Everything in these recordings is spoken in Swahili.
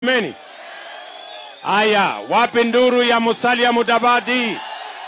Meni. Haya, wapi nduru ya Musalia Mudavadi?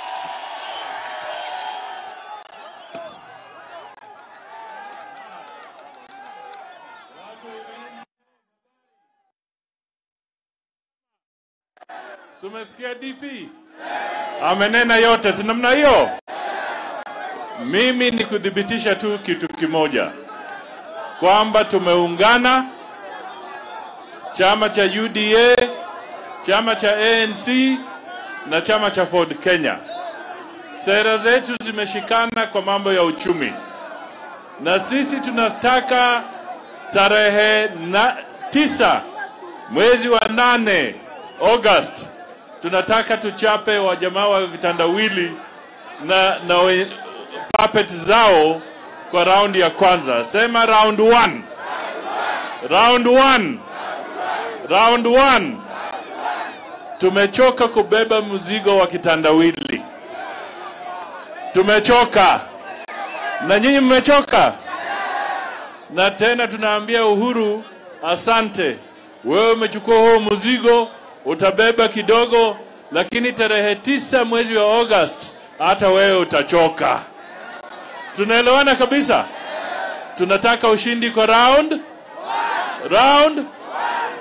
Sumesikia DP amenena yote, si namna hiyo? Mimi ni kuthibitisha tu kitu kimoja kwamba tumeungana, chama cha UDA, chama cha ANC na chama cha Ford Kenya. Sera zetu zimeshikana kwa mambo ya uchumi, na sisi tunataka tarehe na tisa mwezi wa nane August tunataka tuchape wajamaa wa vitandawili na, na we, puppet zao kwa raundi ya kwanza. Sema round one. Round one. Round one. Tumechoka kubeba mzigo wa kitandawili, tumechoka na nyinyi mmechoka, na tena tunaambia Uhuru asante, wewe umechukua huo mzigo utabeba kidogo, lakini tarehe tisa mwezi wa August hata wewe utachoka. Tunaelewana kabisa? Tunataka ushindi kwa round round.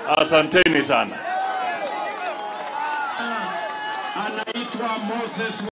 Asanteni sana. Anaitwa Moses